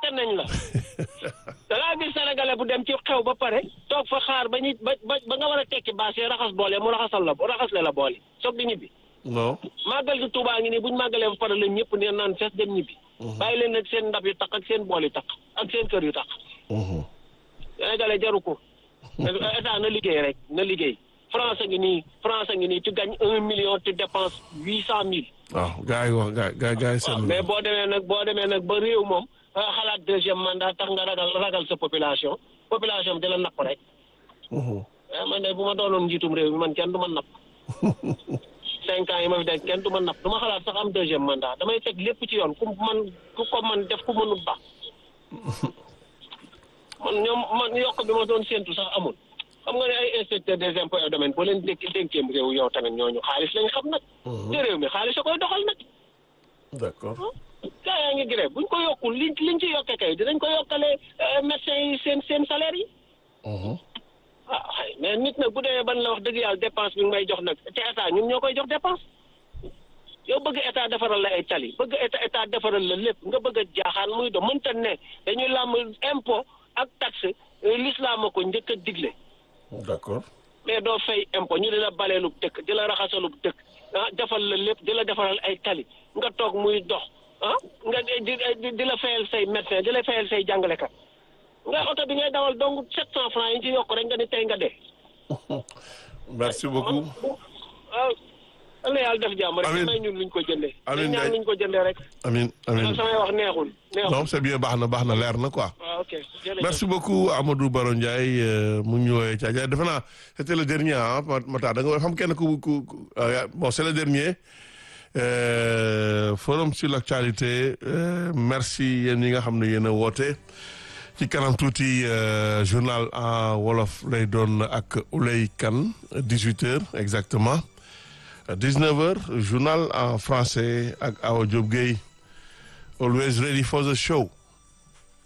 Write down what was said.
fàtte nañ la da ngaa gis sénégalais bu dem ci xew ba pare toog fa xaar ba ñu ba ba ba nga war a tekki baas yi raxas boole mu raxasal la raxasle la boole soog di ñibbi non màggal gi Tuubaa ngi nii buñ màggalee ba pare la ñëpp ne naan fees dem ñibbi bàyyi leen nag seen ndab yu taq ak seen bool yu taq ak seen kër yu taq Mhm. sénégalais jaru ko état na liggéey rek na liggéey France a ngi nii France a ngi nii tu gagnes un million tu dépenses huit cent mille waaw gars yi wax gars gars gars yi waaw seen mais boo demee nag boo demee nag ba réew moom ah, xalaat deuxième mandat tax nga ragal ragal sa population population bi di la napp rek Mhm. ah man de bu ma doonoon njiitum réew mi man kenn du ma napp cinq ans yi ma fi def kenn du ma napp du ma xalaat sax am deuxième mandat damay teg lépp ci yoon ku man ku ko man def ku mënul baax man ñoom man yokk bi ma doon séentu sax amul xam nga ne ay inspecteur des impôts et domaines boo leen dénk dénkeem réew yow tamit ñooñu xaalis lañ xam nag te réew mi xaalis a koy doxal nag d'accord gaa yaa ngi grève buñ ko yokkul liñ liñ ci yokkee kay dinañ ko yokkale médecins yi seen seen salaire yi Mhm. ah xëy mais nit nag bu demee ban la wax dëgg yàlla dépense bi nga may jox nag te état ñun ñoo koy jox dépense yow bëgg état defaral la ay tali bëgg état état defaral la lépp nga bëgg a jaaxaan muy do mënta ne dañuy làmm impôt ak taxe euh, l'islam a ko njëkk a digle d'accord mais doo fay impôt ñu di la baleelub dëkk di la raxasalub dëkk ah defal la lépp di la defaral ay tali nga toog muy dox ah nga di di di la fayal say médecin di la fayal say jàngalekat nga oto bi ngay dawal donc sept cent francs yi ñu ci yokk rek nga ni tey nga dee. merci beaucoup waaw yal na yàlla def jàmm rek. Amiin. may ñun luñ ko jëndee. Amiin dañ ñaan Ndiaye. luñ ko jëndee rek. amin amin man samay wax neexul. neexul non c'est bien baax na baax na leer na quoi waaw ok jërëjëf. merci beaucoup Amadou Baro Ndiaye euh, mu ngi ñu woowee Thiadiaye defe naa c'était le dernier ah Mata da nga xam kenn ku ku ku- ah, bon c'est le dernier Euh, forum sur l'actualité euh, merci yéen ñi nga xam ne yéen a woote ci kanam tuuti euh, journal en wolof lay doon ak Ouley Kane 18 heures exactement 19 heures journal en français ak Awa Diop Gueye always ready for the show